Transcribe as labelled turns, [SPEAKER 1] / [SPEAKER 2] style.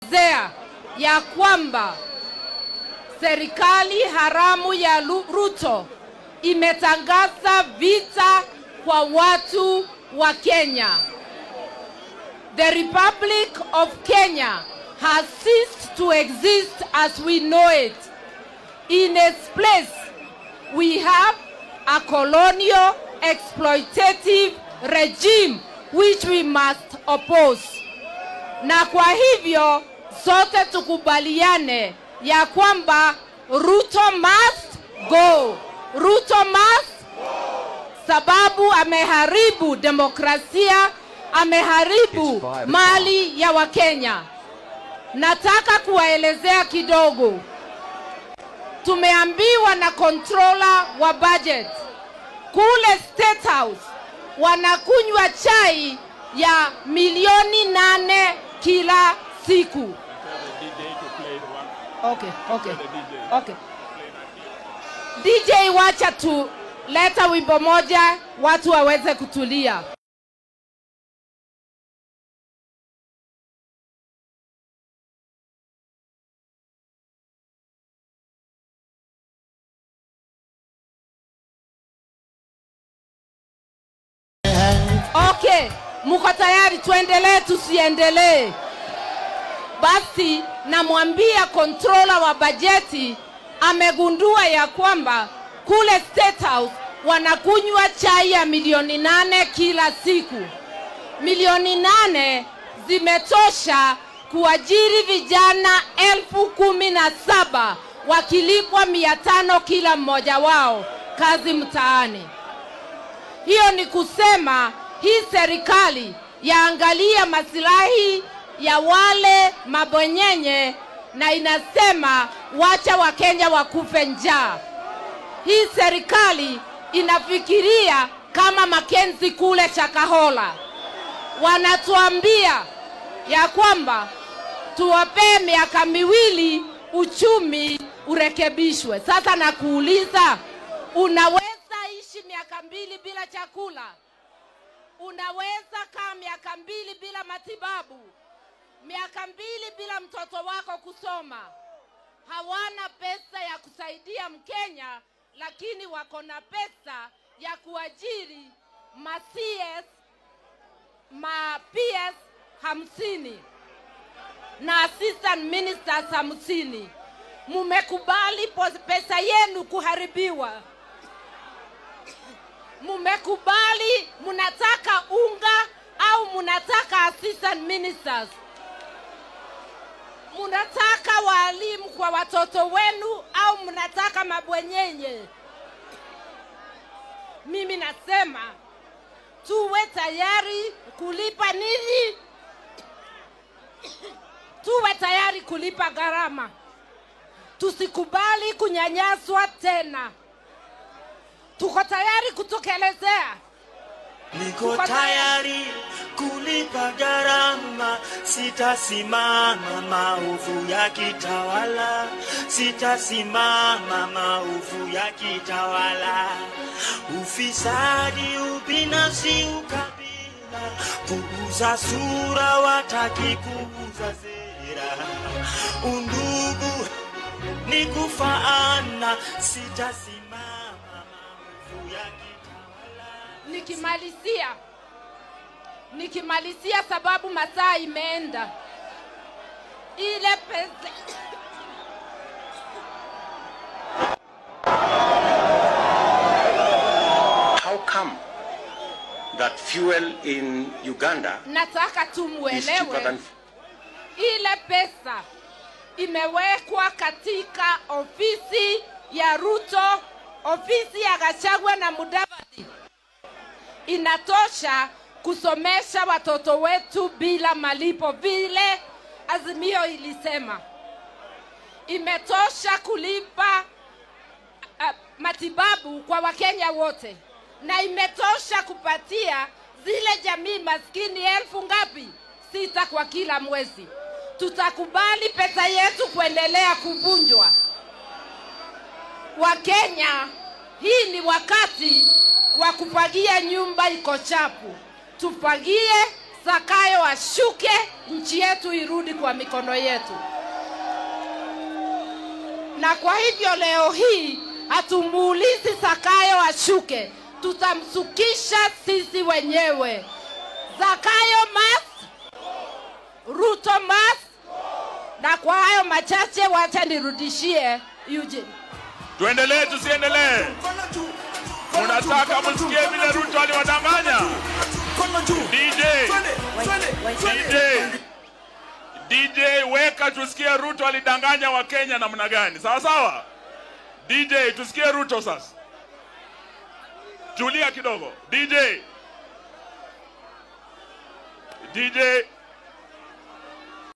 [SPEAKER 1] zea ya kwamba serikali haramu ya Lu- Ruto imetangaza vita kwa watu wa Kenya. The Republic of Kenya has ceased to exist as we know it. In its place, we have a colonial exploitative regime which we must oppose. Na kwa hivyo sote tukubaliane ya kwamba Ruto must go. Ruto must sababu ameharibu demokrasia, ameharibu mali ya Wakenya. Nataka kuwaelezea kidogo. Tumeambiwa na controller wa budget kule State House wanakunywa chai ya milioni nane kila siku. Okay, okay, okay. DJ, wacha tu leta wimbo moja watu waweze kutulia. Okay, mko tayari? Tuendelee tusiendelee? Basi namwambia controller wa bajeti amegundua ya kwamba kule State House wanakunywa chai ya milioni nane kila siku. Milioni nane zimetosha kuajiri vijana elfu kumi na saba wakilipwa mia tano kila mmoja wao kazi mtaani. Hiyo ni kusema hii serikali yaangalia masilahi ya wale mabwenyenye na inasema wacha Wakenya wakufe njaa. Hii serikali inafikiria kama Makenzi kule Chakahola, wanatuambia ya kwamba tuwapee miaka miwili uchumi urekebishwe. Sasa nakuuliza, unaweza ishi miaka mbili bila chakula? Unaweza kaa miaka mbili bila matibabu? Miaka mbili bila mtoto wako kusoma? Hawana pesa ya kusaidia Mkenya, lakini wako na pesa ya kuajiri ma CS ma PS hamsini na assistant ministers hamsini. Mumekubali pos- pesa yenu kuharibiwa mumekubali munataka unga au munataka assistant ministers munataka waalimu kwa watoto wenu au mnataka mabwenyenye mimi nasema tuwe tayari kulipa nini tuwe tayari kulipa gharama tusikubali kunyanyaswa tena tuko tayari kutokelezea
[SPEAKER 2] Niko tayari kulipa gharama, sitasimama maovu ya kitawala, sitasimama maovu ya kitawala, ufisadi, ubinafsi, ukabila, kuuza sura, wataki kuuza sera, undugu ni kufaana, sitasimama maovu ya kitawala.
[SPEAKER 1] nikimalizia nikimalizia sababu masaa imeenda ile pesa
[SPEAKER 3] How come that fuel in Uganda
[SPEAKER 1] nataka tu
[SPEAKER 3] is cheaper
[SPEAKER 1] muelewe
[SPEAKER 3] than
[SPEAKER 1] ile pesa imewekwa katika ofisi ya Ruto, ofisi ya Gachagua na Mudavadi, inatosha kusomesha watoto wetu bila malipo, vile Azimio ilisema. Imetosha kulipa uh, matibabu kwa Wakenya wote, na imetosha kupatia zile jamii maskini elfu ngapi? Sita kwa kila mwezi. Tutakubali pesa yetu kuendelea kuvunjwa? Wakenya, hii ni wakati wa kufagia nyumba iko chapu. Tufagie Zakayo ashuke, nchi yetu irudi kwa mikono yetu. Na kwa hivyo leo hii hatumuulizi Zakayo ashuke, tutamsukisha sisi wenyewe. Zakayo must, Ruto must. Na kwa hayo machache, wacha nirudishie Eugene.
[SPEAKER 4] Tuendelee tusiendelee? Munataka msikie vile Ruto aliwadanganya? DJ, DJ, DJ, weka tusikie Ruto alidanganya Wakenya namna gani? Sawa sawa. DJ, tusikie Ruto sasa. Tulia kidogo. DJ, DJ,